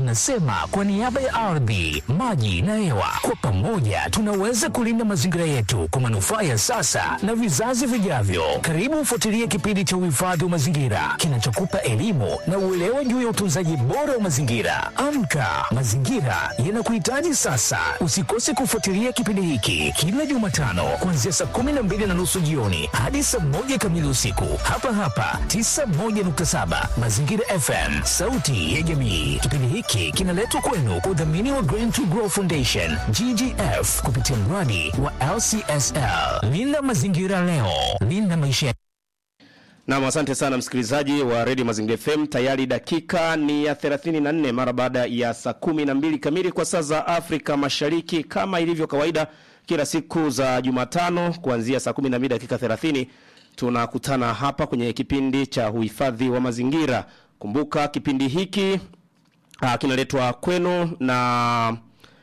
tunasema kwa niaba ya ardhi, maji na hewa, kwa pamoja tunaweza kulinda mazingira yetu kwa manufaa ya sasa na vizazi vijavyo. Karibu ufuatilie kipindi cha uhifadhi wa mazingira kinachokupa elimu na uelewa juu ya utunzaji bora wa mazingira. Amka, mazingira yanakuhitaji sasa. Usikose kufuatilia kipindi hiki kila Jumatano kuanzia saa kumi na mbili na nusu jioni hadi saa moja kamili usiku hapa hapa 91.7 Mazingira FM, sauti ya jamii. Kipindi hiki kinaletwa kwenu kwa udhamini wa Green to Grow Foundation GGF kupitia mradi wa LCSL. Linda mazingira leo, linda maisha Naam, asante sana msikilizaji wa Radio Mazingira FM. Tayari dakika ni ya 34 mara baada ya saa kumi na mbili kamili kwa saa za Afrika Mashariki, kama ilivyo kawaida kila siku za Jumatano kuanzia saa 12 dakika 30 tunakutana hapa kwenye kipindi cha uhifadhi wa mazingira. Kumbuka kipindi hiki uh, kinaletwa kwenu na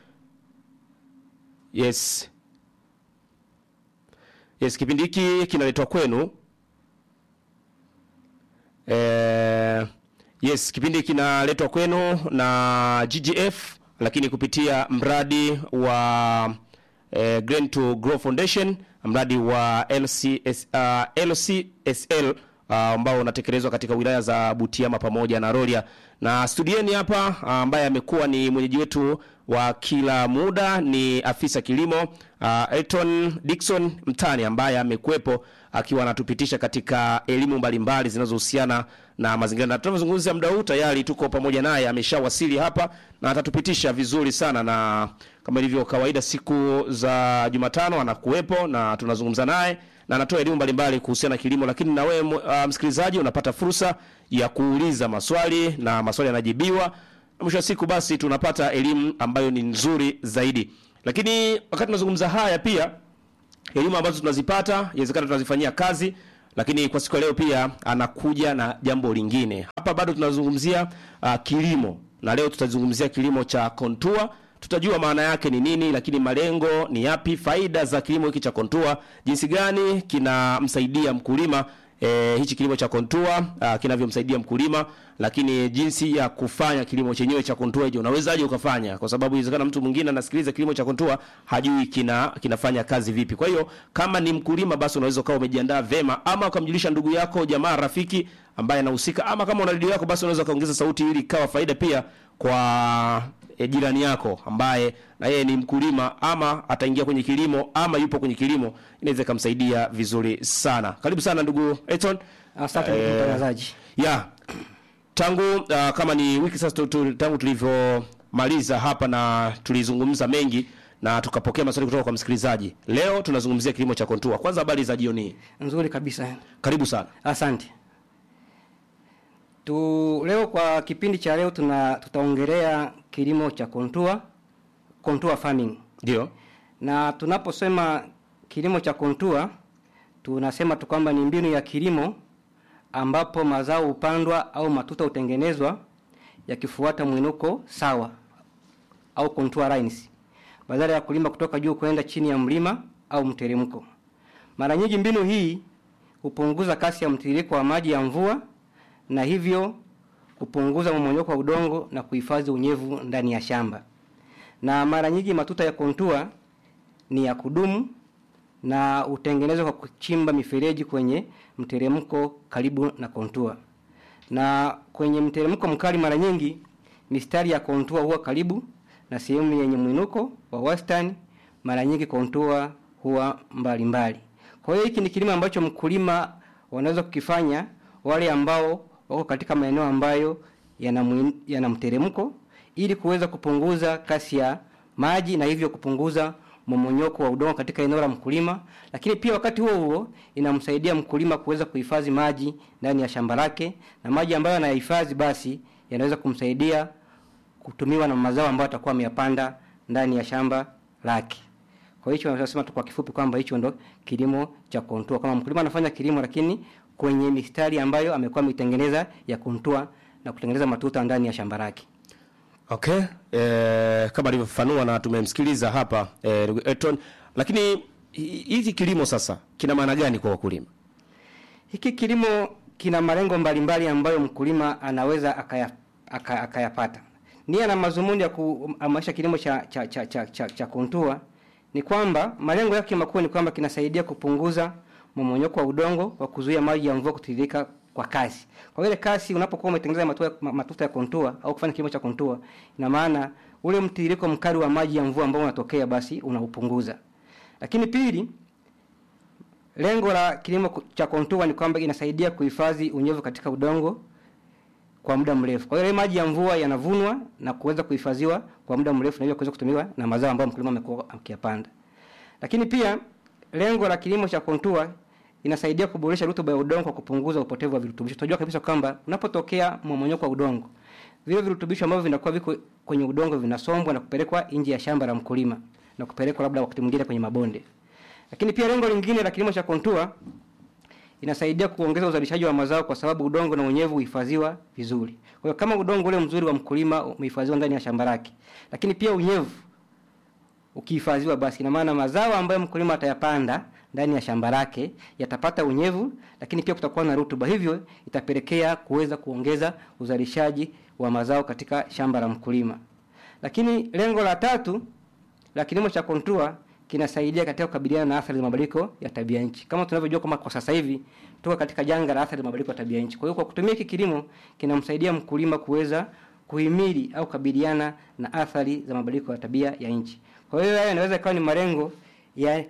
yes yes, kipindi hiki kinaletwa kwenu Eh, yes, kipindi kinaletwa kwenu na GGF lakini kupitia mradi wa eh, Green to Grow Foundation, mradi wa LCS, uh, LCSL uh, ambao unatekelezwa katika wilaya za Butiama pamoja na Rorya. Na studieni hapa uh, ambaye amekuwa ni mwenyeji wetu wa kila muda ni afisa kilimo uh, Elton Dickson Mtani ambaye amekuwepo akiwa anatupitisha katika elimu mbalimbali zinazohusiana na mazingira. Na tunavyozungumzia muda huu tayari tuko pamoja naye, ameshawasili hapa na atatupitisha vizuri sana, na kama ilivyo kawaida siku za Jumatano anakuwepo na tunazungumza naye na anatoa elimu mbalimbali kuhusiana na kilimo, lakini na wewe uh, msikilizaji unapata fursa ya kuuliza maswali na maswali yanajibiwa, na mwisho wa siku basi tunapata elimu ambayo ni nzuri zaidi. Lakini wakati tunazungumza haya pia elimu ambazo tunazipata inawezekana tunazifanyia kazi, lakini kwa siku ya leo pia anakuja na jambo lingine. Hapa bado tunazungumzia uh, kilimo na leo tutazungumzia kilimo cha kontua. Tutajua maana yake ni nini, lakini malengo ni yapi, faida za kilimo hiki cha kontua, jinsi gani kinamsaidia mkulima E, hichi kilimo cha kontua uh, kinavyomsaidia mkulima, lakini jinsi ya kufanya kilimo chenyewe cha kontua, je, unawezaje ukafanya? Kwa sababu inawezekana mtu mwingine anasikiliza kilimo cha kontua hajui kina kinafanya kazi vipi. Kwa hiyo kama ni mkulima, basi unaweza ukawa umejiandaa vema, ama ukamjulisha ndugu yako, jamaa, rafiki ambaye anahusika, ama kama una redio yako, basi unaweza kaongeza sauti ili ikawa faida pia kwa e, jirani yako ambaye na yeye ni mkulima ama ataingia kwenye kilimo ama yupo kwenye kilimo, inaweza ikamsaidia vizuri sana. Karibu sana ndugu Eton. Asante ndugu mtangazaji. Ya tangu uh, kama ni wiki sasa tu, tu, tangu tulivyomaliza hapa na tulizungumza mengi na tukapokea maswali kutoka kwa msikilizaji. Leo tunazungumzia kilimo cha kontua. Kwanza habari za jioni hii. Nzuri kabisa. Karibu sana. Asante. Tu leo kwa kipindi cha leo tuna tutaongelea kilimo cha kontua, kontua farming. Ndio. Na tunaposema kilimo cha kontua tunasema tu kwamba ni mbinu ya kilimo ambapo mazao hupandwa au matuta hutengenezwa yakifuata mwinuko sawa au contour lines badala ya kulima kutoka juu kwenda chini ya mlima au mteremko. Mara nyingi mbinu hii hupunguza kasi ya mtiririko wa maji ya mvua na hivyo kupunguza mmomonyoko wa udongo na kuhifadhi unyevu ndani ya shamba. Na mara nyingi matuta ya kontua ni ya kudumu na hutengenezwa kwa kuchimba mifereji kwenye mteremko karibu na kontua. Na kwenye mteremko mkali mara nyingi mistari ya kontua huwa karibu na sehemu yenye mwinuko wa wastani, mara nyingi kontua huwa mbalimbali mbali. Kwa hiyo hiki ni kilimo ambacho mkulima wanaweza kukifanya wale ambao wako katika maeneo ambayo yana mwin- yana mteremko ili kuweza kupunguza kasi ya maji na hivyo kupunguza momonyoko wa udongo katika eneo la mkulima, lakini pia wakati huo huo inamsaidia mkulima kuweza kuhifadhi maji ndani ya shamba lake, na maji ambayo anayahifadhi basi yanaweza kumsaidia kutumiwa na mazao ambayo atakuwa ameyapanda ndani ya shamba lake. Kwa hicho nasema tu kwa kifupi kwamba hicho ndo kilimo cha kontua. Kama mkulima anafanya kilimo lakini kwenye mistari ambayo amekuwa ameitengeneza ya kontua na kutengeneza matuta ndani ya shamba lake. Okay. Eh, kama alivyofafanua na tumemsikiliza hapa eh, ndugu Elton, lakini hi- hiki kilimo sasa kina maana gani kwa wakulima? Hiki kilimo kina malengo mbalimbali ambayo mkulima anaweza akaya, aka, akayapata. nia na mazumuni ya kuhamasisha kilimo cha cha cha cha, cha, cha kontua ni kwamba malengo yake makuu ni kwamba kinasaidia kupunguza mmomonyoko wa udongo kwa kuzuia maji ya mvua kutiririka kwa kasi. Kwa ile kasi unapokuwa umetengeneza matuta, matuta ya kontua au kufanya kilimo cha kontua, ina maana ule mtiririko mkali wa maji ya mvua ambao unatokea basi unaupunguza. Lakini pili, lengo la kilimo cha kontua ni kwamba inasaidia kuhifadhi unyevu katika udongo kwa muda mrefu. Kwa hiyo maji ya mvua yanavunwa na kuweza kuhifadhiwa kwa muda mrefu na hivyo kuweza kutumiwa na mazao ambayo mkulima amekuwa akiyapanda. Lakini pia lengo la kilimo cha kontua inasaidia kuboresha rutuba ya udongo kwa kupunguza upotevu wa virutubisho. Tunajua kabisa kwamba unapotokea mmomonyoko wa udongo, vile virutubisho ambavyo vinakuwa viko kwenye udongo vinasombwa na kupelekwa nje ya shamba la mkulima na kupelekwa labda wakati mwingine kwenye mabonde. Lakini pia lengo lingine la kilimo cha kontua inasaidia kuongeza uzalishaji wa mazao kwa sababu udongo na unyevu huhifadhiwa vizuri. Kwa hiyo kama udongo ule mzuri wa mkulima umehifadhiwa ndani ya shamba lake, lakini pia unyevu ukihifadhiwa, basi ina maana mazao ambayo mkulima atayapanda ndani ya shamba lake yatapata unyevu, lakini pia kutakuwa na rutuba, hivyo itapelekea kuweza kuongeza uzalishaji wa mazao katika shamba la mkulima. Lakini lengo la tatu la kilimo cha kontua kinasaidia katika kukabiliana na athari za mabadiliko ya tabia nchi. Kama tunavyojua kwamba kwa sasa hivi tuko katika janga la athari za mabadiliko ya tabia nchi. Kwa hiyo kwa kutumia hiki kilimo kinamsaidia mkulima kuweza kuhimili au kukabiliana na athari za mabadiliko ya tabia ya nchi. Kwa hiyo haya yanaweza ikawa ni malengo ya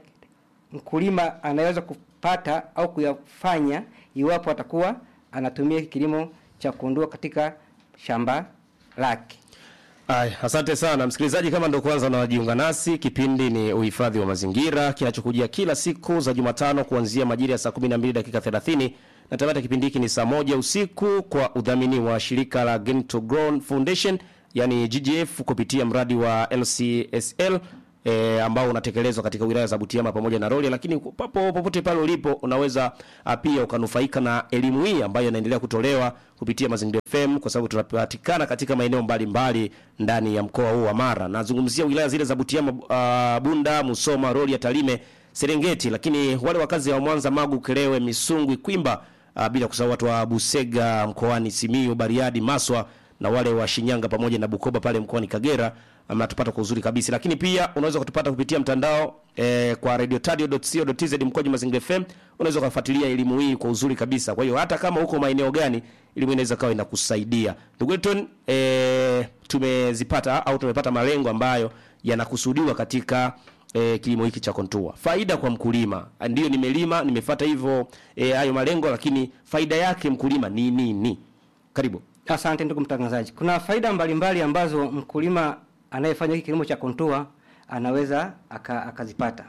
mkulima anaweza kupata au kuyafanya iwapo atakuwa anatumia hiki kilimo cha kuondoa katika shamba lake. Ay, asante sana msikilizaji, kama ndo kwanza unajiunga nasi, kipindi ni uhifadhi wa mazingira kinachokujia kila siku za Jumatano kuanzia majira ya saa 12 dakika 30 na tamata kipindi hiki ni saa moja usiku kwa udhamini wa shirika la Gain to Grow Foundation yani GGF kupitia mradi wa LCSL e, ambao unatekelezwa katika wilaya za Butiama pamoja na Rorya, lakini papo popote pale ulipo unaweza a, pia ukanufaika na elimu hii ambayo inaendelea kutolewa kupitia Mazingira FM kwa sababu tunapatikana katika maeneo mbalimbali ndani ya mkoa huu wa Mara. Nazungumzia wilaya zile za Butiama, uh, Bunda, Musoma, Rorya, Tarime, Serengeti, lakini wale wakazi wa Mwanza, Magu, Kelewe, Misungwi, Kwimba, uh, bila kusahau watu wa Busega mkoani Simiyu, Bariadi, Maswa na wale wa Shinyanga pamoja na Bukoba pale mkoani Kagera mnatupata kwa uzuri kabisa, lakini pia unaweza kutupata kupitia mtandao eh, kwa radiotadio.co.tz mkoaji Mazingira FM. Unaweza kufuatilia elimu hii kwa uzuri kabisa. Kwa hiyo hata kama uko maeneo gani, elimu inaweza kawa inakusaidia. Ndugu Elton, eh, tumezipata au tumepata malengo ambayo yanakusudiwa katika eh, kilimo hiki cha kontua. Faida kwa mkulima, ndio nimelima nimefuata hivyo eh, hayo malengo, lakini faida yake mkulima ni nini? Karibu. Asante ndugu mtangazaji. Kuna faida mbalimbali ambazo mkulima anayefanya hiki kilimo cha kontua anaweza aka, akazipata.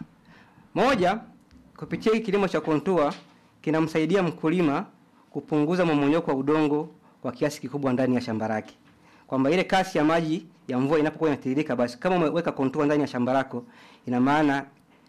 Moja, kupitia hiki kilimo cha kontua kinamsaidia mkulima kupunguza mmomonyoko wa udongo kwa kiasi kikubwa ndani ya shamba lake. Kwamba ile kasi ya maji ya mvua inapokuwa inatiririka, basi kama umeweka kontua ndani ya shamba lako, ina maana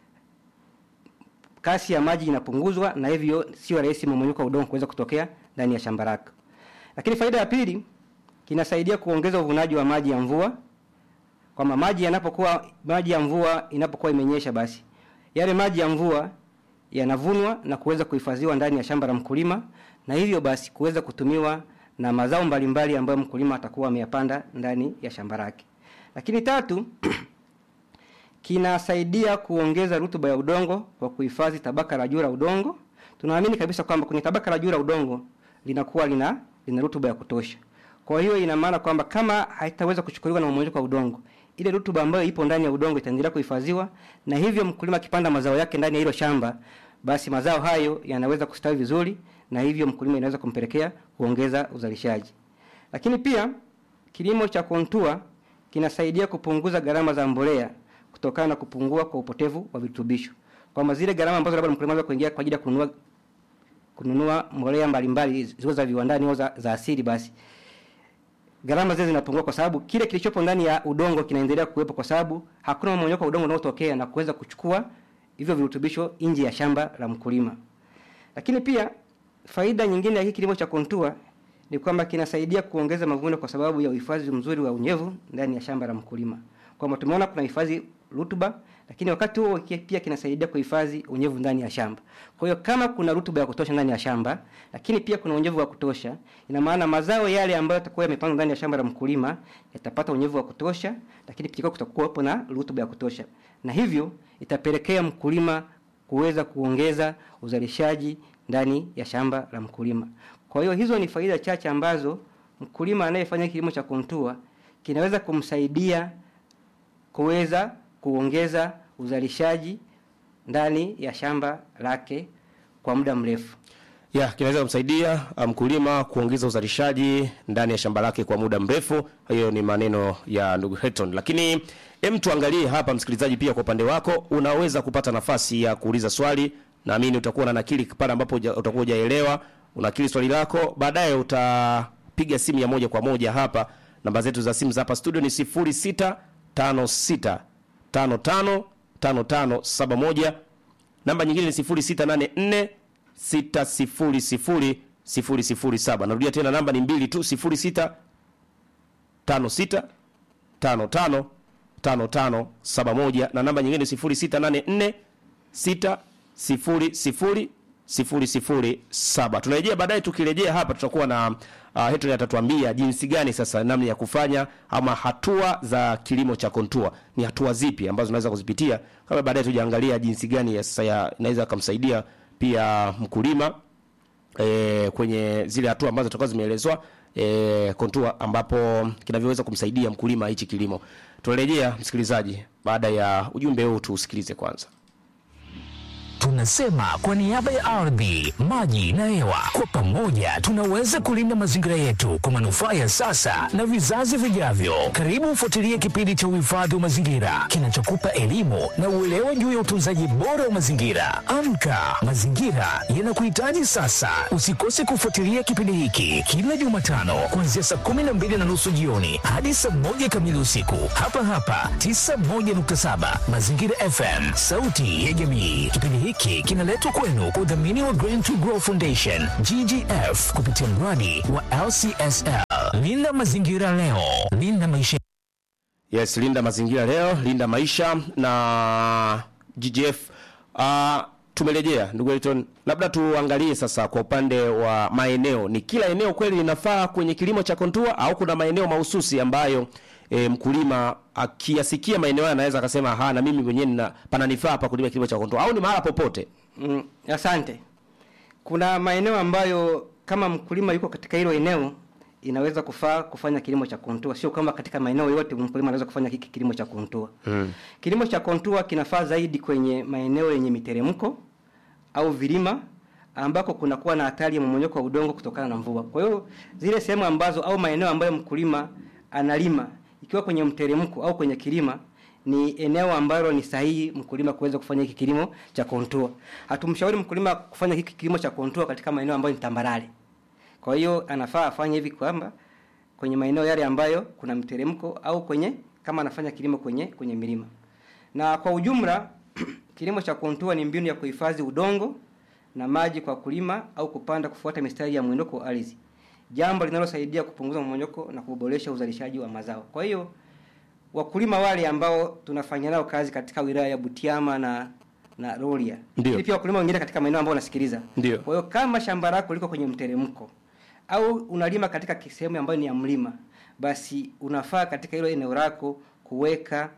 kasi ya maji inapunguzwa na hivyo sio rahisi mmomonyoko wa udongo kuweza kutokea ndani ya shamba lako. Lakini faida ya pili, kinasaidia kuongeza uvunaji wa maji ya mvua kwamba maji yanapokuwa maji ya mvua inapokuwa imenyesha, basi yale maji ya mvua yanavunwa na kuweza kuhifadhiwa ndani ya shamba la mkulima, na hivyo basi kuweza kutumiwa na mazao mbalimbali ambayo mkulima atakuwa ameyapanda ndani ya shamba lake. Lakini tatu, kinasaidia kuongeza rutuba ya udongo kwa kuhifadhi tabaka la juu la udongo. Tunaamini kabisa kwamba kwenye tabaka la juu la udongo linakuwa lina lina rutuba ya kutosha. Kwa hiyo ina maana kwamba kama haitaweza kuchukuliwa na mmomonyoko wa udongo, ile rutuba ambayo ipo ndani ya udongo itaendelea kuhifadhiwa, na hivyo mkulima akipanda mazao yake ndani ya hilo shamba, basi mazao hayo yanaweza kustawi vizuri, na hivyo mkulima inaweza kumpelekea kuongeza uzalishaji. Lakini pia kilimo cha kontua kinasaidia kupunguza gharama za mbolea kutokana na kupungua kwa upotevu wa virutubisho, kwamba zile gharama ambazo labda mkulima anaweza kuingia kwa ajili ya kununua kununua mbolea mbalimbali ziwe za viwandani au za, za asili basi gharama zile zinapungua kwa sababu kile kilichopo ndani ya udongo kinaendelea kuwepo, kwa sababu hakuna mmomonyoko wa udongo unaotokea na kuweza kuchukua hivyo virutubisho nje ya shamba la mkulima. Lakini pia faida nyingine ya hiki kilimo cha kontua ni kwamba kinasaidia kuongeza mavuno kwa sababu ya uhifadhi mzuri wa unyevu ndani ya shamba la mkulima, kwamba tumeona kuna hifadhi rutuba, lakini wakati huo ki- pia kinasaidia kuhifadhi unyevu ndani ya shamba. Kwa hiyo kama kuna rutuba ya kutosha ndani ya shamba, lakini pia kuna unyevu wa kutosha, ina maana mazao yale ambayo yatakuwa yamepandwa ndani ya shamba la mkulima yatapata unyevu wa kutosha, lakini pia kutakuwa hapo na rutuba ya kutosha, na hivyo itapelekea mkulima kuweza kuongeza uzalishaji ndani ya shamba la mkulima. Kwa hiyo hizo ni faida chache ambazo mkulima anayefanya kilimo cha kontua kinaweza kumsaidia kuweza kuongeza uzalishaji ndani ya shamba lake kwa muda mrefu. ya kinaweza kumsaidia uh, mkulima kuongeza uzalishaji ndani ya shamba lake kwa muda mrefu. Hiyo ni maneno ya ndugu Heton, lakini hem, tuangalie hapa, msikilizaji, pia kwa upande wako unaweza kupata nafasi ya kuuliza swali. Naamini utakuwa na nakili pale ambapo huja- utakuwa hujaelewa, unakili swali lako, baadaye utapiga simu ya moja kwa moja hapa. Namba zetu za simu za hapa studio ni 0656 55 5571 namba nyingine ni 0684 600 007. Narudia tena namba ni mbili tu 06 56 55 55 71 na namba nyingine 0684 600 007. Tunarejea baadaye, tukirejea hapa tutakuwa na uh, Heton atatuambia jinsi gani sasa namna ya kufanya ama hatua za kilimo cha kontua ni hatua zipi ambazo unaweza kuzipitia, kama baadaye tujaangalia jinsi gani ya sasa ya- inaweza kumsaidia pia mkulima e, kwenye zile hatua ambazo tutakuwa zimeelezwa e, kontua ambapo kinavyoweza kumsaidia mkulima hichi kilimo. Tunarejea msikilizaji, baada ya ujumbe huu tuusikilize kwanza. Tunasema kwa niaba ya ardhi, maji na hewa, kwa pamoja tunaweza kulinda mazingira yetu kwa manufaa ya sasa na vizazi vijavyo. Karibu ufuatilie kipindi cha uhifadhi wa mazingira kinachokupa elimu na uelewa juu ya utunzaji bora wa mazingira. Amka, mazingira yanakuhitaji sasa. Usikose kufuatilia kipindi hiki kila Jumatano kuanzia saa kumi na mbili na nusu jioni hadi saa moja kamili usiku hapa hapa 91.7 Mazingira FM, sauti ya jamii. Kipindi hiki kinaletwa kwenu kwa udhamini wa Green to Grow Foundation GGF kupitia mradi wa LCSL. Linda mazingira leo, linda maisha Yes, linda mazingira leo, linda maisha na GGF. Uh, tumerejea ndugu Elton, labda tuangalie sasa kwa upande wa maeneo, ni kila eneo kweli linafaa kwenye kilimo cha kontua au kuna maeneo mahususi ambayo e, mkulima akiyasikia maeneo haya anaweza akasema ha, na mimi mwenyewe nina pananifaa hapa kulima kilimo cha kontua au ni mahala popote? Mm, asante. Kuna maeneo ambayo kama mkulima yuko katika hilo eneo inaweza kufaa kufanya kilimo cha kontua, sio kama katika maeneo yote mkulima anaweza kufanya hiki kilimo cha kontua. Mm. Kilimo cha kontua kinafaa zaidi kwenye maeneo yenye miteremko au vilima ambako kunakuwa na hatari ya mmomonyoko wa udongo kutokana na mvua. Kwa hiyo zile sehemu ambazo au maeneo ambayo mkulima analima ikiwa kwenye mteremko au kwenye kilima ni eneo ambalo ni sahihi mkulima kuweza kufanya hiki kilimo cha kontua. Hatumshauri mkulima kufanya hiki kilimo cha kontua katika maeneo ambayo ni tambarare. Kwa hiyo anafaa afanye hivi kwamba kwenye maeneo yale ambayo kuna mteremko au kwenye kama anafanya kilimo kwenye kwenye milima. Na kwa ujumla kilimo cha kontua ni mbinu ya kuhifadhi udongo na maji kwa kulima au kupanda kufuata mistari ya mwinuko wa ardhi. Jambo linalosaidia kupunguza mmomonyoko na kuboresha uzalishaji wa mazao. Kwa hiyo wakulima wale ambao tunafanya nao kazi katika wilaya ya Butiama na na Rorya. Ndio. Lakini pia wakulima wengine katika maeneo ambayo wanasikiliza. Ndio. Kwa hiyo kama shamba lako liko kwenye mteremko au unalima katika sehemu ambayo ni ya mlima, basi unafaa katika hilo eneo lako kuweka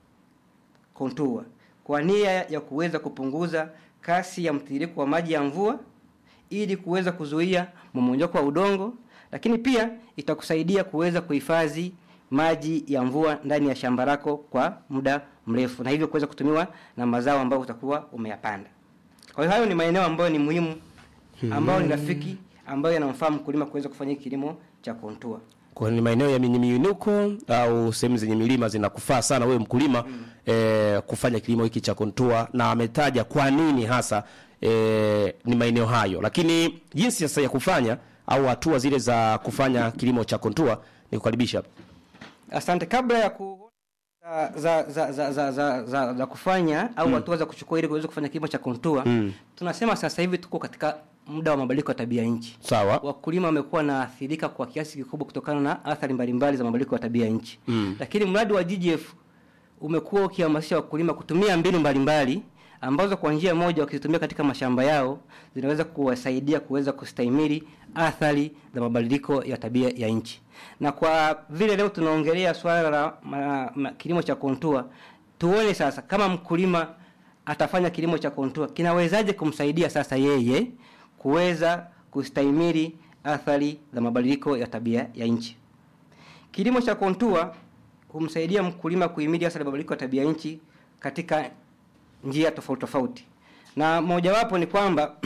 kontua kwa nia ya kuweza kupunguza kasi ya mtiririko wa maji ya mvua ili kuweza kuzuia mmomonyoko wa udongo, lakini pia itakusaidia kuweza kuhifadhi maji ya mvua ndani ya shamba lako kwa muda mrefu, na hivyo kuweza kutumiwa na mazao ambayo utakuwa umeyapanda. Kwa hiyo hayo ni maeneo ambayo ni muhimu, ambayo ni rafiki, ambayo yanamfaa mkulima kuweza kufanya kilimo cha kontua. Kwa ni maeneo ya yenye miinuko au sehemu zenye milima zinakufaa sana wewe mkulima mm. eh, kufanya kilimo hiki cha kontua, na ametaja kwa nini hasa eh, ni maeneo hayo, lakini jinsi sasa ya kufanya au hatua zile za kufanya kilimo cha kontua ni kukaribisha Asante. Kabla ya ku za za za za za, za, za kufanya au hatua za kuchukua ili kuweza kufanya kilimo cha kontua Mm. tunasema sasa hivi tuko katika muda wa mabadiliko ya tabia nchi. sawa. Wakulima wamekuwa naathirika kwa kiasi kikubwa kutokana na athari mbalimbali za mabadiliko ya tabia nchi Mm. lakini mradi wa GGF umekuwa ukihamasisha wakulima kutumia mbinu mbalimbali ambazo kwa njia moja wakizitumia katika mashamba yao zinaweza kuwasaidia kuweza kustahimili athari za mabadiliko ya tabia ya nchi. Na kwa vile leo tunaongelea swala la ma, ma, kilimo cha kontua, tuone sasa kama mkulima atafanya kilimo cha kontua kinawezaje kumsaidia sasa yeye kuweza kustahimili athari za mabadiliko ya tabia ya nchi. Kilimo cha kontua humsaidia mkulima kuhimili athari za mabadiliko ya tabia nchi katika njia tofauti tofauti, na mojawapo ni kwamba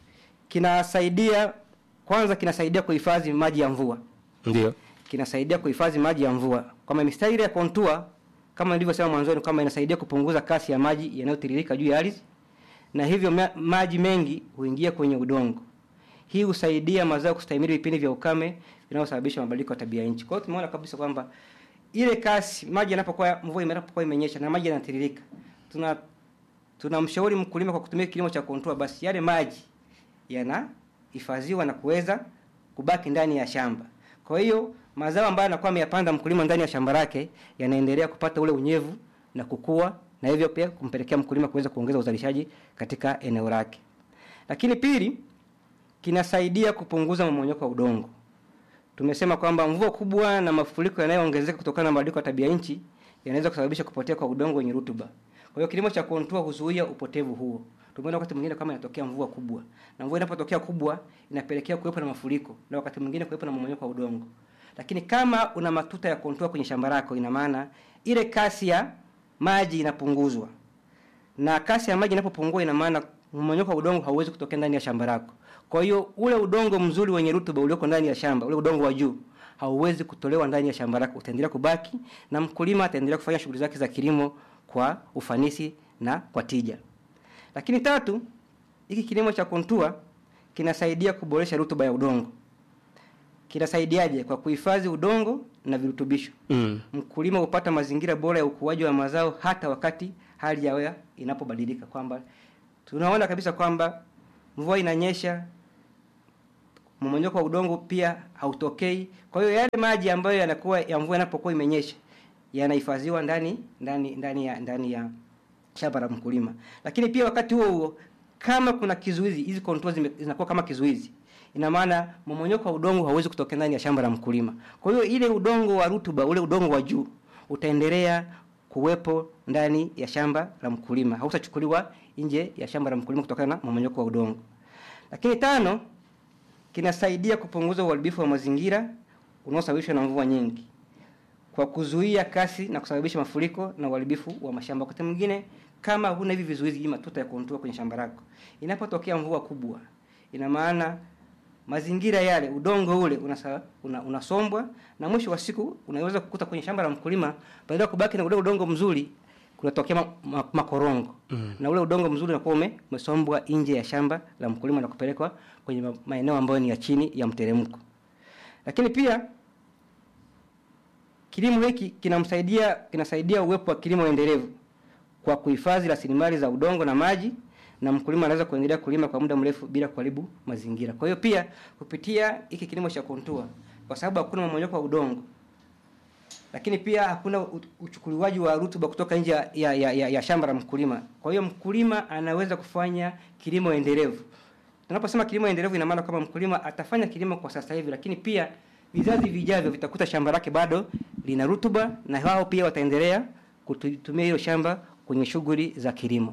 kinasaidia kwanza, kinasaidia kuhifadhi maji ya mvua, Ndio. kinasaidia kuhifadhi maji ya mvua. Kama mistari ile ya kontua, kama nilivyosema mwanzoni, kwamba inasaidia kupunguza kasi ya maji yanayotiririka juu ya ardhi, na hivyo ma maji mengi huingia kwenye udongo. Hii husaidia mazao kustahimili vipindi vya ukame vinavyosababisha mabadiliko ya tabia nchi. Kwa hiyo tumeona kabisa kwamba ile kasi maji yanapokuwa mvua inapokuwa imenyesha na maji yanatiririka, tuna tunamshauri mkulima kwa kutumia kilimo cha kontua, basi yale maji yanahifadhiwa na kuweza kubaki ndani ya shamba. Kwa hiyo mazao ambayo anakuwa ameyapanda mkulima ndani ya shamba lake yanaendelea kupata ule unyevu na kukua, na hivyo pia kumpelekea mkulima kuweza kuongeza uzalishaji katika eneo lake. Lakini pili, kinasaidia kupunguza mmomonyoko wa udongo. Tumesema kwamba mvua kubwa na mafuriko yanayoongezeka kutokana na mabadiliko ya tabia nchi yanaweza kusababisha kupotea kwa udongo wenye rutuba. Kwa hiyo kilimo cha kontua huzuia upotevu huo. Tumeona wakati mwingine kama inatokea mvua kubwa, na mvua inapotokea kubwa inapelekea kuwepo na mafuriko, na wakati mwingine kuwepo na mmomonyoko wa udongo. Lakini kama una matuta ya kontua kwenye shamba lako, ina maana ile kasi ya maji inapunguzwa, na kasi ya maji inapopungua, ina maana mmomonyoko wa udongo hauwezi kutokea ndani ya shamba lako. Kwa hiyo ule udongo mzuri wenye rutuba ulioko ndani ya shamba, ule udongo wa juu hauwezi kutolewa ndani ya shamba lako, utaendelea kubaki na mkulima ataendelea kufanya shughuli zake za kilimo kwa ufanisi na kwa tija. Lakini tatu, hiki kilimo cha kontua kinasaidia kuboresha rutuba ya udongo. Kinasaidiaje? Kwa kuhifadhi udongo na virutubisho. Mm. Mkulima hupata mazingira bora ya ukuaji wa mazao hata wakati hali ya hewa inapobadilika, kwamba tunaona kabisa kwamba mvua inanyesha, mmomonyoko wa udongo pia hautokei. Kwa hiyo yale maji ambayo yanakuwa ya mvua inapokuwa imenyesha yanahifadhiwa ndani ndani ndani ya ndani ya shamba la mkulima. Lakini pia wakati huo huo kama kuna kizuizi, hizi contours zime- zinakuwa kama kizuizi. Ina maana mmomonyoko wa udongo hauwezi kutokea ndani ya shamba la mkulima. Kwa hiyo ile udongo wa rutuba, ule udongo wa juu utaendelea kuwepo ndani ya shamba la mkulima, hautachukuliwa nje ya shamba la mkulima kutokana na mmomonyoko wa udongo. Lakini tano, kinasaidia kupunguza uharibifu wa mazingira unaosababishwa na mvua nyingi kwa kuzuia kasi na kusababisha mafuriko na uharibifu wa mashamba. Wakati mwingine kama huna hivi vizuizi, hii matuta ya kontua kwenye shamba lako, inapotokea mvua kubwa, ina maana mazingira yale, udongo ule unasa, una, unasombwa na mwisho wa siku unaweza kukuta kwenye shamba la mkulima, badala ya kubaki na ule udongo mzuri kunatokea ma, ma, makorongo mm. na ule udongo mzuri unakuwa ume- umesombwa nje ya shamba la mkulima na kupelekwa kwenye ma- maeneo ambayo ni ya chini ya mteremko. Lakini pia kilimo hiki kinamsaidia kinasaidia uwepo wa kilimo endelevu kwa kuhifadhi rasilimali za udongo na maji, na mkulima anaweza kuendelea kulima kwa muda mrefu bila kuharibu mazingira. Kwa hiyo pia kupitia hiki kilimo cha kontua, kwa sababu hakuna mmomonyoko wa udongo, lakini pia hakuna u- uchukuliwaji wa rutuba kutoka nje ya, ya, ya, ya, ya shamba la mkulima. Kwa hiyo mkulima anaweza kufanya kilimo endelevu. Tunaposema kilimo endelevu, ina maana kwamba mkulima atafanya kilimo kwa sasa hivi, lakini pia vizazi vijavyo vitakuta shamba lake bado lina rutuba, na wao pia wataendelea kutumia hilo shamba kwenye shughuli za kilimo.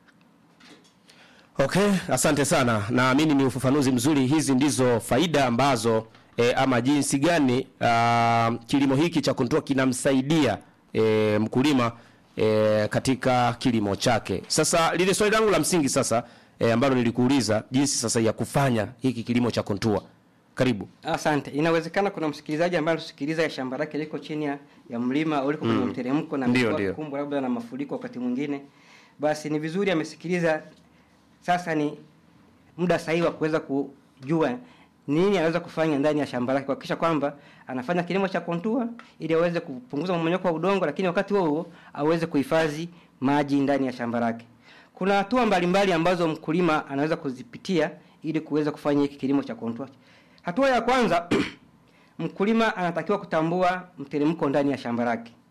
Okay, asante sana. Naamini ni ufafanuzi mzuri. Hizi ndizo faida ambazo e, ama jinsi gani uh, kilimo hiki cha kontua kinamsaidia e, mkulima e, katika kilimo chake. Sasa lile swali langu la msingi sasa e, ambalo nilikuuliza jinsi sasa ya kufanya hiki kilimo cha kontua. Karibu. Asante. Inawezekana kuna msikilizaji ambaye anasikiliza ya shamba lake liko chini ya, ya mlima au liko kwenye Mm. mteremko na Ndio, amekuwa ndio. kukumbwa labda na mafuriko wakati mwingine, basi ni vizuri amesikiliza. Sasa ni muda sahihi wa kuweza kujua nini anaweza kufanya ndani ya shamba lake kuhakikisha kwamba anafanya kilimo cha kontua ili aweze kupunguza mmomonyoko wa udongo, lakini wakati huo huo aweze kuhifadhi maji ndani ya shamba lake. Kuna hatua mbalimbali ambazo mkulima anaweza kuzipitia ili kuweza kufanya hiki kilimo cha kontua. Hatua ya kwanza mkulima anatakiwa kutambua mteremko ndani ya shamba lake.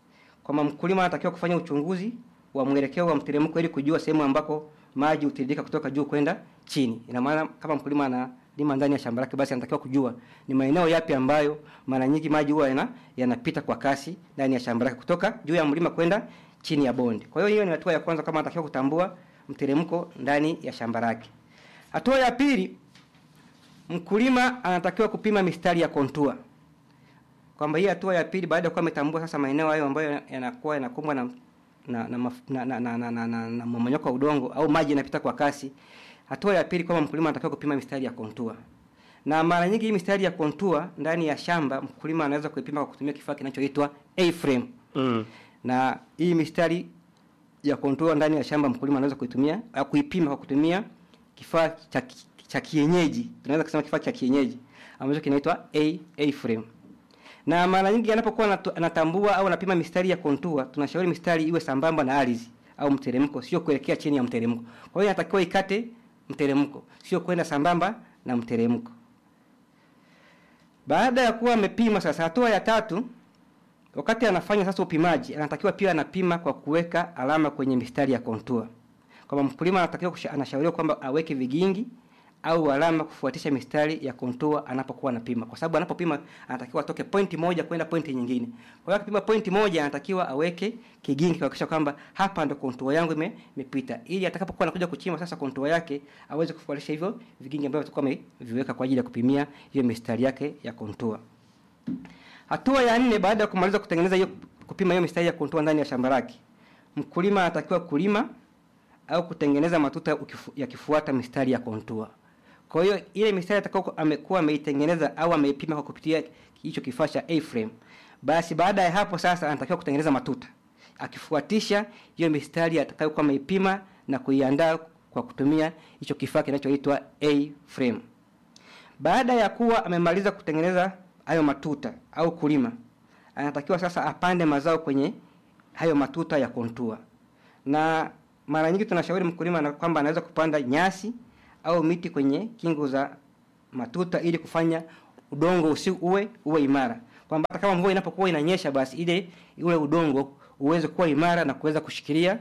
kwamba mkulima anatakiwa kufanya uchunguzi wa mwelekeo wa mteremko ili kujua sehemu ambako maji hutiririka kutoka juu kwenda chini. Ina maana kama mkulima analima ndani ya shamba lake, basi anatakiwa kujua ni maeneo yapi ambayo mara nyingi maji huwa yana, yanapita kwa kasi ndani ya shamba lake kutoka juu ya mlima kwenda chini ya bonde. Kwa hiyo hiyo ni hatua ya kwanza, kama anatakiwa kutambua mteremko ndani ya shamba lake. Hatua ya pili, mkulima anatakiwa kupima mistari ya kontua kwamba hii hatua ya pili baada ya kuwa ametambua sasa maeneo hayo ambayo yanakuwa yanakumbwa na na na, maf- na, na, na, na, na, na, na mmomonyoko wa udongo au maji yanapita kwa kasi. Hatua ya pili kwamba mkulima anatakiwa kupima mistari ya kontua, na mara nyingi hii mistari ya kontua ndani ya shamba mkulima anaweza kuipima kwa kutumia kifaa kinachoitwa A-frame Mm. na hii mistari ya kontua ndani ya shamba mkulima anaweza kuitumia au kuipima kwa kutumia kifaa cha ki- cha kienyeji, tunaweza kusema kifaa cha kienyeji ambacho kinaitwa A A frame. Na mara nyingi anapokuwa anatu- anatambua au anapima mistari ya kontua, tunashauri mistari iwe sambamba na ardhi au mteremko, sio kuelekea chini ya mteremko. Kwa hiyo inatakiwa ikate mteremko, sio kwenda sambamba na mteremko. Baada ya kuwa amepima sasa, hatua ya tatu wakati anafanya sasa upimaji anatakiwa pia anapima kwa kuweka alama kwenye mistari ya kontua kwamba mkulima anatakiwa kusha- anashauriwa kwamba aweke vigingi au alama kufuatisha mistari ya kontua anapokuwa anapima kwa sababu anapopima anatakiwa atoke pointi moja kwenda pointi nyingine kwa hiyo akipima pointi moja anatakiwa aweke kigingi kuhakikisha kwamba hapa ndo kontua yangu ime- imepita ili atakapokuwa anakuja kuchimba sasa kontua yake aweze kufuatisha hivyo vigingi ambavyo atakuwa ameviweka kwa ajili ya kupimia hiyo mistari yake ya kontua Hatua ya nne baada ya kumaliza kutengeneza hiyo kupima hiyo mistari ya kontua ndani ya shamba lake, mkulima anatakiwa kulima au kutengeneza matuta ukifu, yakifuata mistari ya kontua. Kwa hiyo ile mistari atakao amekuwa ameitengeneza au ameipima kwa kupitia hicho kifaa cha A-frame, basi baada ya hapo sasa anatakiwa kutengeneza matuta akifuatisha hiyo mistari atakayokuwa ameipima na kuiandaa kwa kutumia hicho kifaa kinachoitwa A-frame. Baada ya kuwa amemaliza kutengeneza hayo matuta au kulima, anatakiwa sasa apande mazao kwenye hayo matuta ya kontua. Na mara nyingi tunashauri mkulima na kwamba anaweza kupanda nyasi au miti kwenye kingo za matuta ili kufanya udongo usi uwe uwe imara, kwamba hata kama mvua inapokuwa inanyesha, basi ile ule udongo uweze kuwa imara na kuweza kushikilia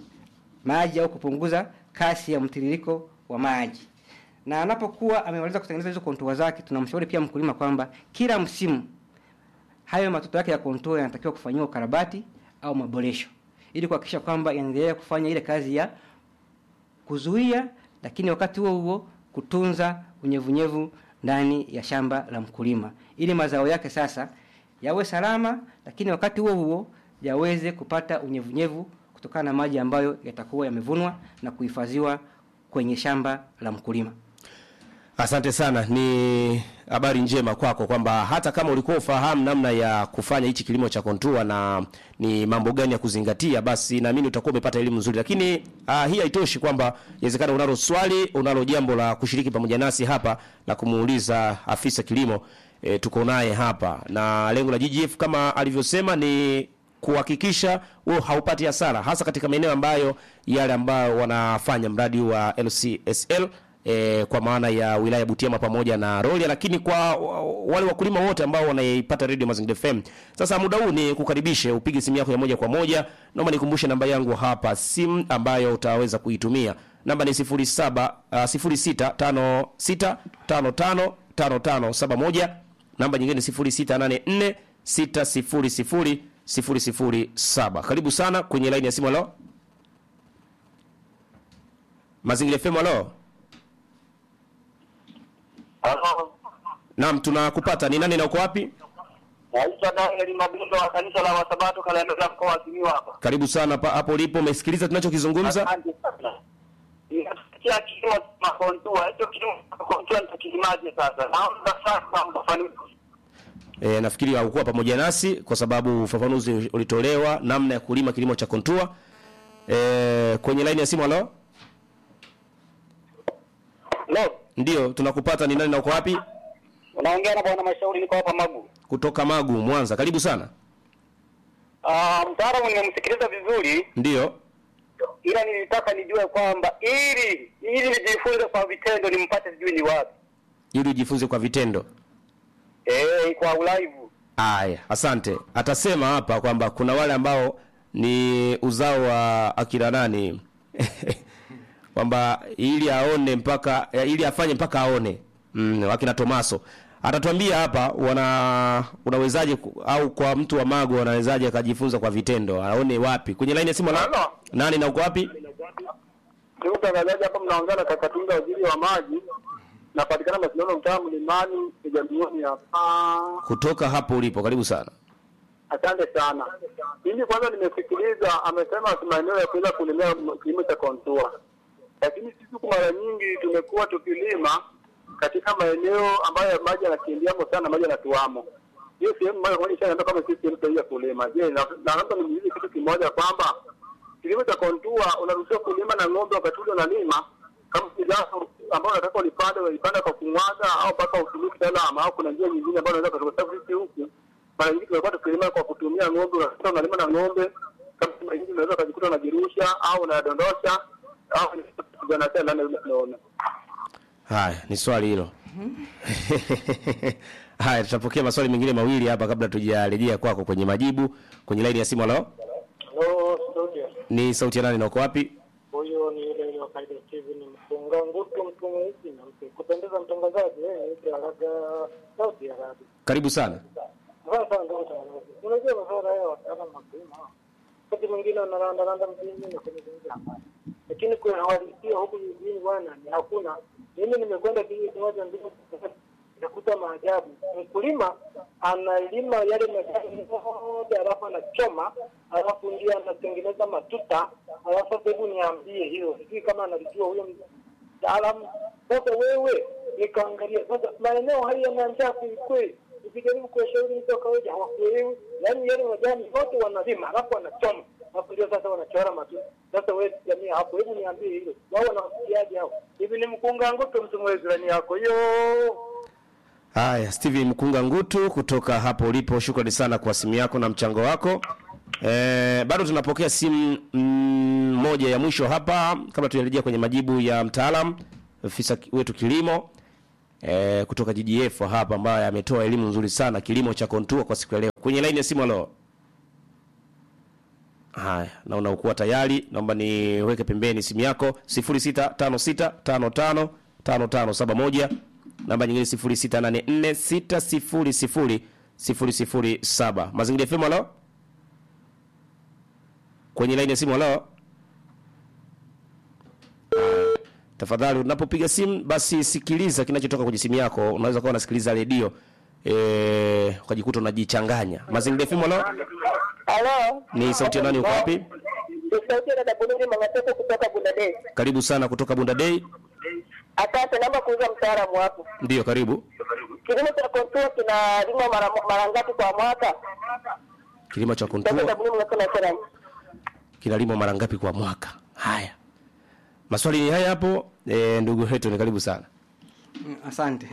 maji au kupunguza kasi ya mtiririko wa maji na anapokuwa amemaliza kutengeneza hizo kontua zake, tunamshauri pia mkulima kwamba kila msimu hayo matoto yake ya kontua yanatakiwa kufanyiwa ukarabati au maboresho ili kuhakikisha kwamba yanaendelea kufanya ile kazi ya kuzuia, lakini wakati huo huo kutunza unyevunyevu ndani ya shamba la mkulima ili mazao yake sasa yawe salama, lakini wakati huo huo yaweze kupata unyevunyevu kutokana na maji ambayo yatakuwa yamevunwa na kuhifadhiwa kwenye shamba la mkulima. Asante sana, ni habari njema kwako kwamba hata kama ulikuwa ufahamu namna ya kufanya hichi kilimo cha kontua na ni mambo gani ya kuzingatia, basi naamini utakuwa umepata elimu nzuri. Lakini uh, hii haitoshi kwamba inawezekana unalo swali, unalo jambo la kushiriki pamoja nasi hapa la kumuuliza afisa kilimo e, tuko naye hapa, na lengo la GGF kama alivyosema ni kuhakikisha wewe haupati hasara, hasa katika maeneo ambayo yale ambayo wanafanya mradi wa LCSL e, kwa maana ya wilaya ya Butiama pamoja na Rorya, lakini kwa wa- wale wakulima wote ambao wanaipata Radio Mazingira FM. Sasa muda huu ni kukaribishe upige simu yako ya moja kwa moja. Naomba nikumbushe namba yangu hapa simu ambayo utaweza kuitumia. Namba ni 07 uh, 0656555571. Namba nyingine 0684 600 007. Karibu sana kwenye line ya simu. Halo, Mazingira FM. Halo. Halo, Naam, tunakupata. Ni nani na uko wapi? naitwa Daniel Mabindo wa kanisa la Wasabato Kalemera, mkoa wa Simiyu hapa. Karibu sana pa, hapo ulipo. Umesikiliza tunachokizungumza? Asante sana. Ninasikia kilimo cha makontua, hicho kilimo cha makontua nitakilimaje sasa? Naomba sasa mfafanuzi. E, nafikiri haukuwa pamoja nasi kwa sababu ufafanuzi ulitolewa namna ya kulima kilimo cha kontua. E, kwenye line ya simu. Halo, Lo, ndio tunakupata. Ni nani na uko wapi? unaongea na bwana Mashauri, niko hapa Magu. Kutoka Magu, Mwanza. Karibu sana. Ah, mtaalamu nimemsikiliza vizuri, Ndio. ila nilitaka nijue kwamba ili ili nijifunze kwa vitendo nimpate sijui ni wapi. Ili ujifunze kwa vitendo. Eh, kwa ulaivu. Aya, asante. Atasema hapa kwamba kuna wale ambao ni uzao wa akina nani kwamba ili aone mpaka ya, ili afanye mpaka aone mm, wakina Tomaso atatuambia hapa wana unawezaje ku- au kwa mtu wa mago anawezaje akajifunza kwa vitendo aone wapi kwenye line ya simu na Halo. nani na uko wapi Ndugu mtangazaji, hapa mnaongea na Kakatunga, waziri wa maji. Napatikana Masindano, mtaa Mlimani, kijamioni hapa. kutoka hapo ulipo karibu sana Asante sana. Mimi kwanza nimesikiliza, amesema maeneo ya kuweza kulimia kilimo cha kontua, lakini sisi huku mara nyingi tumekuwa tukilima katika maeneo ambayo maji yanakimbiamo sana, maji yanatuamo. Hiyo sehemu moja kwa moja ishaenda kama sisi sehemu sahihi ya kulima. Je, na na labda nimuulize kitu kimoja kwamba kilimo cha kontua unaruhusiwa kulima na ng'ombe wakati ule unalima kama ni zao ambao unataka ulipande ulipanda kwa kumwaga au mpaka utumie kitaalamu au kuna njia nyingine ambayo unaweza kutoka sababu sisi huku mara nyingi tumekuwa tukilima kwa kutumia ng'ombe, unakuta unalima na ng'ombe kama mara nyingi unaweza ukajikuta unajirusha au unadondosha au kijana tena ndani tunaona. haya ni swali hilo haya tutapokea maswali mengine mawili hapa kabla tujarejea kwako kwenye majibu kwenye line ya simu halo Hello, studio. ni sauti ya nani na uko wapi Huyo ni yule yule wa Kaida TV ni mfunga ngutu mtu mweusi na mpe kupendeza mtangazaji yeye ni Araga Saudi Arabia. karibu sana Sasa sana ndio mtangazaji. Unajua masuala haya wataalamu mapema. Wakati mwingine wanaranda randa mjini na kwenye zingi hapa. Lakini kwa hawalisia huku jijini bwana ni hakuna. Mimi nimekwenda kijiji kimoja mbili nakuta maajabu. Mkulima analima yale majani yote alafu anachoma alafu ndio anatengeneza matuta alafu sasa hebu niambie hiyo sijui kama analijua huyo mtaalamu sasa wewe nikaangalia sasa maeneo haya yana njaa kwelikweli ukijaribu kuwashauri mtu wa kawaida hawakuelewi yaani yale majani yote wanalima alafu wanachoma alafu ndio sasa wanachora matuta sasa wewe jamii hapo hebu niambie hilo wao wanafikiaje hao hivi ni mkunga ngutu mtu mwezirani yako hiyo haya steven mkunga ngutu kutoka hapo ulipo shukrani sana kwa simu yako na mchango wako e, bado tunapokea simu mm, moja ya mwisho hapa kabla tujarejea kwenye majibu ya mtaalam ofisa ki- wetu kilimo e, kutoka ggf hapa ambaye ametoa elimu nzuri sana kilimo cha kontua kwa siku ya leo kwenye laini ya simu alo haya naona ukuwa tayari naomba niweke pembeni simu yako 0656555571 namba nyingine 0684600007 mazingira fm alo kwenye laini ya simu alo tafadhali unapopiga simu basi sikiliza kinachotoka kwenye simu yako unaweza kuwa unasikiliza redio eh, ukajikuta unajichanganya mazingira fm alo Halo. ni sauti ya nani uko wapi Ni sauti ya dada Bunuri Mangateko kutoka Bundadei. karibu sana kutoka bunda day Asante, naomba kuuza mtaalamu hapo. ndiyo karibu Kilimo cha kontua kinalimwa mara mara ngapi kwa mwaka? kilimo cha Dada kontua Bunuri Mangateko nasema. kinalimwa mara ngapi kwa mwaka haya maswali ni haya hapo e, ndugu yetu ni karibu sana Mm, asante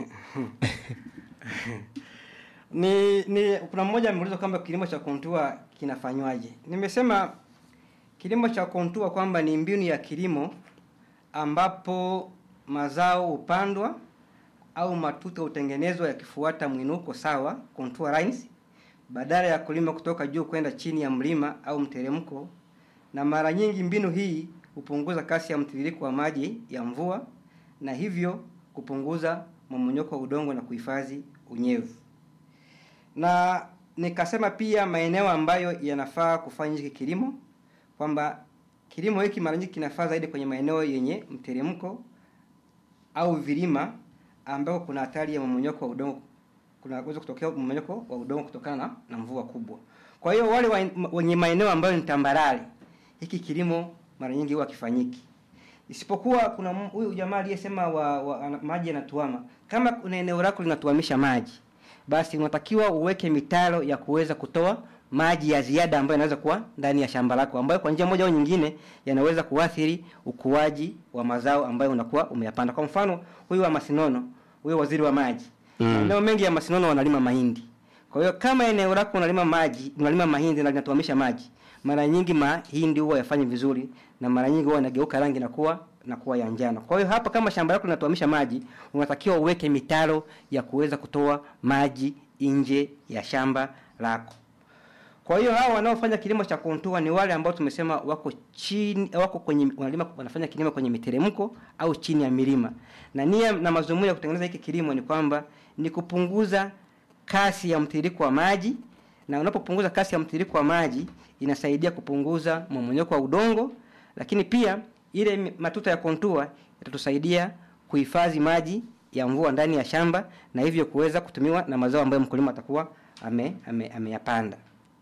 ni ni kuna mmoja ameuliza kwamba kilimo cha kontua kinafanywaje nimesema kilimo cha kontua kwamba ni mbinu ya kilimo ambapo mazao hupandwa au matuta hutengenezwa yakifuata mwinuko sawa contour lines badala ya kulima kutoka juu kwenda chini ya mlima au mteremko na mara nyingi mbinu hii hupunguza kasi ya mtiririko wa maji ya mvua na hivyo kupunguza mmomonyoko wa udongo na kuhifadhi unyevu na nikasema pia maeneo ambayo yanafaa kufanya hiki kilimo kwamba kilimo hiki mara nyingi kinafaa zaidi kwenye maeneo yenye mteremko au vilima ambao kuna hatari ya mmomonyoko wa udongo kunaweza kutokea mmomonyoko wa udongo kutokana na, na mvua kubwa kwa hiyo wale wa- wenye maeneo ambayo ni tambarare hiki kilimo mara nyingi huwa kifanyiki isipokuwa kuna m- huyu jamaa aliyesema wa, wa, ana- maji yanatuama kama kuna eneo lako linatuamisha maji basi unatakiwa uweke mitaro ya kuweza kutoa maji ya ziada ambayo yanaweza kuwa ndani ya shamba lako ambayo kwa njia moja au nyingine yanaweza kuathiri ukuaji wa mazao ambayo unakuwa umeyapanda kwa mfano huyu wa masinono huyu waziri wa maji Mm. maeneo mengi ya masinono wanalima mahindi kwa hiyo kama eneo lako unalima maji unalima mahindi na linatuamisha maji mara nyingi mahindi huwa yafanye vizuri na mara nyingi huwa yanageuka rangi na kuwa na kuwa ya njano kwa hiyo hapa kama shamba lako linatuamisha maji unatakiwa uweke mitaro ya kuweza kutoa maji nje ya shamba lako. Kwa hiyo hao wanaofanya kilimo cha kontua ni wale ambao tumesema wako chini wako kwenye wanalima wanafanya kilimo kwenye miteremko au chini ya milima. Na nia na mazumuni ya kutengeneza hiki kilimo ni kwamba ni kupunguza kasi ya mtiririko wa maji na unapopunguza kasi ya mtiririko wa maji inasaidia kupunguza mmomonyoko wa udongo, lakini pia ile mi- matuta ya kontua yatatusaidia kuhifadhi maji ya mvua ndani ya shamba na hivyo kuweza kutumiwa na mazao ambayo mkulima atakuwa ame, ame, ameyapanda.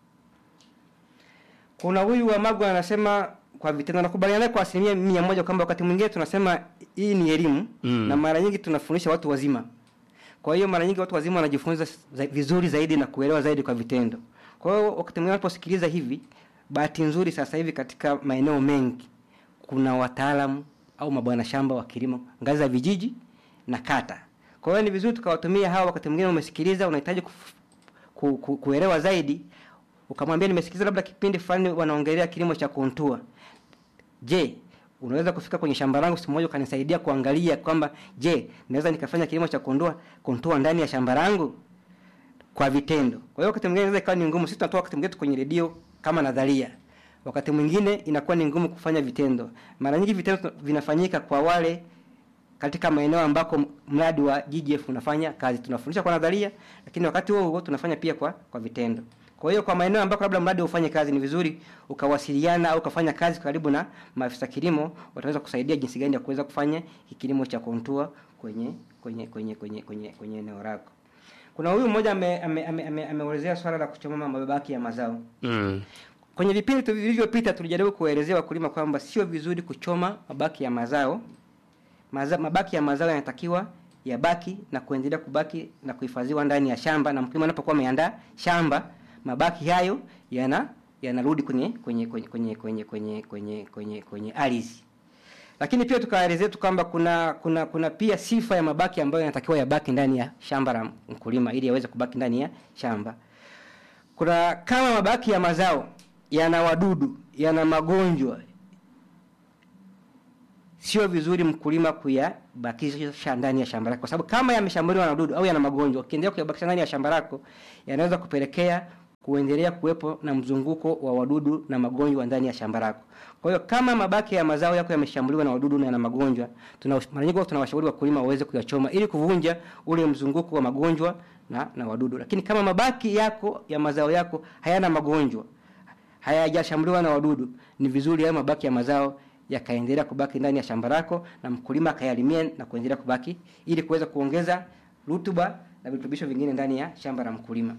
Kuna huyu wa Magwa anasema kwa vitendo, nakubaliana naye kwa asilimia mia moja kwamba wakati mwingine tunasema hii ni elimu Mm. na mara nyingi tunafundisha watu wazima. Kwa hiyo mara nyingi watu wazima wanajifunza za, vizuri zaidi na kuelewa zaidi kwa vitendo. Kwa hiyo wakati mwingine wanaposikiliza hivi, bahati nzuri sasa hivi katika maeneo mengi kuna wataalamu au mabwana shamba wa kilimo ngazi za vijiji na kata. Kwa hiyo ni vizuri tukawatumia hawa. Wakati mwingine umesikiliza, unahitaji kuf- ku, ku, kuelewa zaidi, ukamwambia nimesikiliza labda kipindi fulani wanaongelea kilimo cha kontua. Je, unaweza kufika kwenye shamba langu siku moja ukanisaidia kuangalia kwamba je, naweza nikafanya kilimo cha kondoa kontua ndani ya shamba langu kwa vitendo. Kwa hiyo wakati mwingine inaweza ikawa ni ngumu. Sisi tunatoa wakati mwingine tu kwenye redio kama nadharia, wakati mwingine inakuwa ni ngumu kufanya vitendo. Mara nyingi vitendo tuna- vinafanyika kwa wale katika maeneo ambako m- mradi wa GGF unafanya kazi. Tunafundisha kwa nadharia, lakini wakati huo huo tunafanya pia kwa kwa vitendo. Kwa hiyo kwa maeneo ambako labda mradi ufanye kazi, ni vizuri ukawasiliana au ukafanya kazi karibu na maafisa kilimo, wataweza kusaidia jinsi gani ya kuweza kufanya hiki kilimo cha kontua kwenye kwenye kwenye kwenye kwenye kwenye eneo lako. Kuna huyu mmoja ameelezea ame, ame, ame, ameelezea swala la kuchoma mabaki ya mazao. Mm. Kwenye vipindi tu vilivyopita tulijaribu kuwaelezea wakulima kwamba sio vizuri kuchoma mabaki ya mazao. Maza, mabaki ya mazao yanatakiwa yabaki na kuendelea kubaki na kuhifadhiwa ndani ya shamba, na mkulima anapokuwa ameandaa shamba, mabaki hayo yana yanarudi kwenye kwenye kwenye kwenye kwenye kwenye kwenye kwenye kwenye ardhi. Lakini pia tukaelezea tu kwamba kuna kuna kuna pia sifa ya mabaki ambayo yanatakiwa yabaki ndani ya shamba la mkulima ili yaweze kubaki ndani ya shamba. Kuna kama mabaki ya mazao yana wadudu, yana magonjwa, sio vizuri mkulima kuyabakisha ndani ya shamba lake, kwa sababu kama yameshambuliwa na wadudu au yana magonjwa, ukiendelea kuyabakisha ndani ya shamba lako, yanaweza kupelekea kuendelea kuwepo na mzunguko wa wadudu na magonjwa ndani ya shamba lako. Kwa hiyo kama mabaki ya mazao yako yameshambuliwa na wadudu na yana magonjwa, tuna mara nyingi huwa tunawashauri wakulima waweze kuyachoma ili kuvunja ule mzunguko wa magonjwa na, na wadudu. Lakini kama mabaki yako ya mazao yako hayana magonjwa, hayajashambuliwa na wadudu, ni vizuri hayo mabaki ya mazao yakaendelea kubaki ndani ya shamba lako na mkulima akayalimia na kuendelea kubaki ili kuweza kuongeza rutuba na virutubisho vingine ndani ya shamba la mkulima.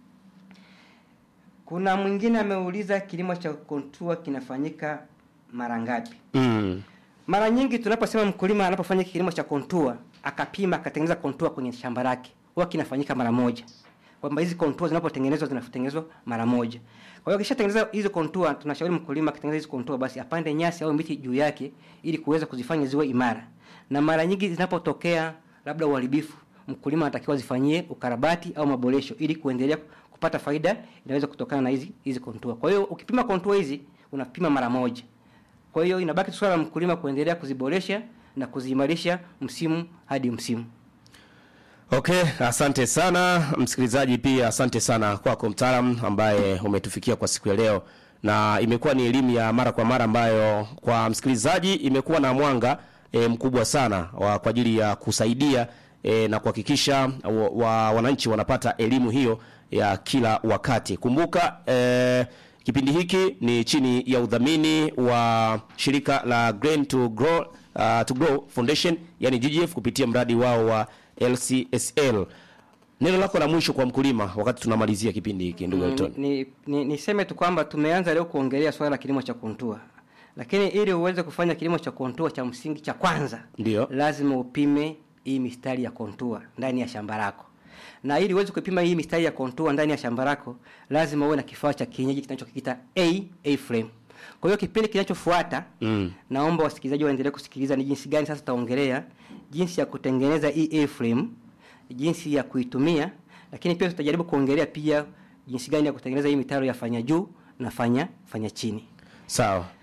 Kuna mwingine ameuliza kilimo cha kontua kinafanyika mara ngapi? Mm. Mara nyingi tunaposema mkulima anapofanya kilimo cha kontua akapima akatengeneza kontua kwenye shamba lake, huwa kinafanyika mara moja. Kwamba hizi kontua zinapotengenezwa zinatengenezwa mara moja. Kwa hiyo akishatengeneza hizo kontua, tunashauri mkulima akitengeneza hizo kontua basi apande nyasi au miti juu yake ili kuweza kuzifanya ziwe imara. Na mara nyingi zinapotokea labda uharibifu, mkulima anatakiwa zifanyie ukarabati au maboresho ili kuendelea kupata faida inaweza kutokana na hizi hizi kontua. Kwa hiyo ukipima kontua hizi unapima mara moja. Kwa hiyo inabaki tu swala la mkulima kuendelea kuziboresha na kuziimarisha msimu hadi msimu. Okay, asante sana msikilizaji, pia asante sana kwako mtaalam ambaye umetufikia kwa siku ya leo, na imekuwa ni elimu ya mara kwa mara ambayo kwa msikilizaji imekuwa na mwanga e, mkubwa sana wa, kwa ajili ya kusaidia e, na kuhakikisha wa, wa, wananchi wanapata elimu hiyo ya kila wakati. Kumbuka e, kipindi hiki ni chini ya udhamini wa shirika la Grain to Grow, uh, to Grow Foundation yani GGF kupitia mradi wao wa LCSL. Neno lako la mwisho kwa mkulima wakati tunamalizia kipindi hiki ndugu Elton. Ni, ni, niseme tu kwamba tumeanza leo kuongelea swala la kilimo cha kontua, lakini ili uweze kufanya kilimo cha kontua cha msingi cha kwanza Ndio. lazima upime hii mistari ya kontua ndani ya shamba lako, na ili uweze kupima hii mistari ya kontua ndani ya shamba lako lazima uwe na kifaa cha kienyeji kinachokita A A frame. Kwa hiyo kipindi kinachofuata Mm. naomba wasikilizaji waendelee kusikiliza ni jinsi gani sasa tutaongelea jinsi ya kutengeneza hii A-frame, jinsi ya kuitumia, lakini pia tutajaribu kuongelea pia jinsi gani ya kutengeneza hii mitaro ya fanya juu na fanya fanya chini. Sawa.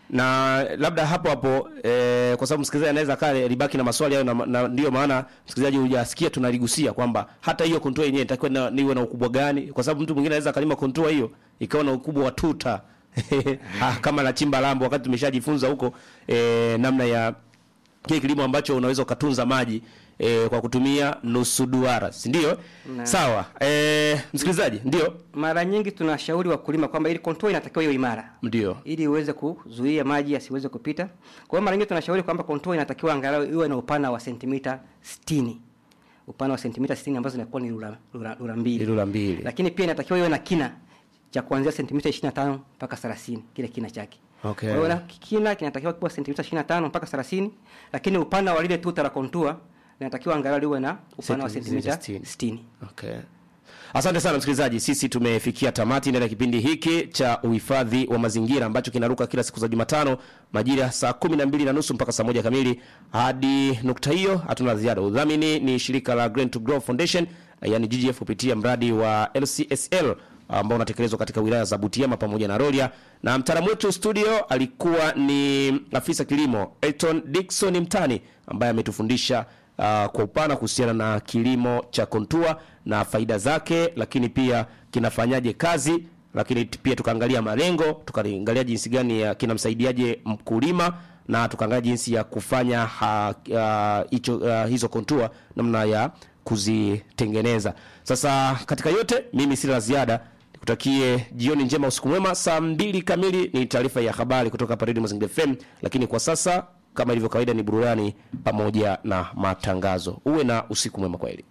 na labda hapo hapo eh, kwa sababu msikilizaji anaweza kaa libaki na maswali hayo na, na ndio maana msikilizaji hujasikia tunaligusia kwamba hata hiyo contour yenyewe itakuwa na, niwe na ukubwa gani kwa sababu mtu mwingine anaweza kalima contour hiyo ikawa na ukubwa wa tuta ah, kama na chimba lambo wakati tumeshajifunza huko eh, namna ya kile kilimo ambacho unaweza ukatunza maji eh, kwa kutumia nusu duara si ndio Na- sawa eh, msikilizaji ndio Mara nyingi tunashauri wakulima kwamba ili contour inatakiwa iwe imara ndio ili iweze kuzuia maji yasiweze kupita. Kwa hiyo mara nyingi tunashauri kwamba contour inatakiwa angalau iwe na upana wa sentimita 60. Upana wa sentimita 60 ambazo zinakuwa ni rula, rula, rula mbili. Rula mbili. Lakini pia inatakiwa iwe na kina cha kuanzia sentimita 25 mpaka 30 kile kina chake. Okay. Kwa hiyo na kina kinatakiwa kuwa sentimita 25 mpaka 30, lakini upana wa lile tuta la contour linatakiwa angalau liwe na upana wa Sentimita sentimita 60. 60. Okay. Asante sana msikilizaji, sisi tumefikia tamati ndani ya kipindi hiki cha uhifadhi wa mazingira ambacho kinaruka kila siku za Jumatano majira saa kumi na mbili na nusu mpaka saa moja kamili. Hadi nukta hiyo hatuna la ziada. Udhamini ni shirika la Green to Grow Foundation, yani GGF kupitia mradi wa LCSL ambao unatekelezwa katika wilaya za Butiama pamoja na Rorya, na mtaalamu wetu studio alikuwa ni afisa kilimo Elton Dickson Mtani ambaye ametufundisha uh, kwa upana kuhusiana na kilimo cha kontua na faida zake, lakini pia kinafanyaje kazi, lakini t- pia tukaangalia malengo, tukaangalia jinsi gani ya kinamsaidiaje mkulima na tukaangalia jinsi ya kufanya ha, uh, hicho, uh, hizo kontua namna ya kuzitengeneza. Sasa katika yote, mimi sina la ziada, nikutakie jioni njema, usiku mwema. Saa mbili kamili ni taarifa ya habari kutoka hapa Radio Mazingira FM, lakini kwa sasa kama ilivyo kawaida ni burudani pamoja na matangazo. Uwe na usiku mwema kweli.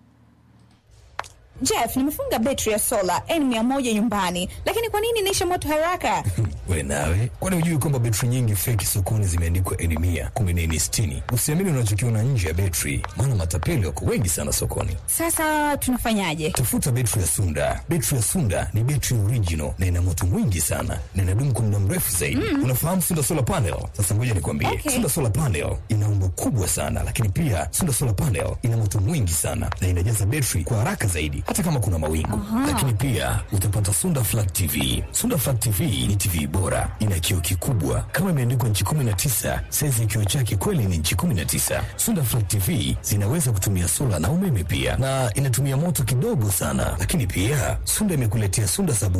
Jeff, nimefunga betri ya sola N100 nyumbani, lakini kwa nini inaisha moto haraka? we nawe kwani hujui kwamba betri nyingi feki sokoni zimeandikwa eni mia kumi na eni sitini usiamini unachokiona nje ya betri maana matapeli wako wengi sana sokoni Sasa tunafanyaje? tafuta betri ya sunda betri ya sunda ni betri original na ina moto mwingi sana na inadumu kwa muda mrefu zaidi unafahamu sunda solar panel sasa ngoja nikwambie Okay. sunda solar panel ina umbo kubwa sana lakini pia sunda solar panel ina moto mwingi sana na inajaza betri kwa haraka zaidi hata kama kuna mawingu lakini pia utapata sunda flat tv sunda flat tv ni tv bora ina kioo kikubwa kama imeandikwa nchi 19 saizi ya kioo chake kweli ni nchi 19 sunda flat tv zinaweza kutumia sola na umeme pia na inatumia moto kidogo sana lakini pia sunda imekuletea sunda sabu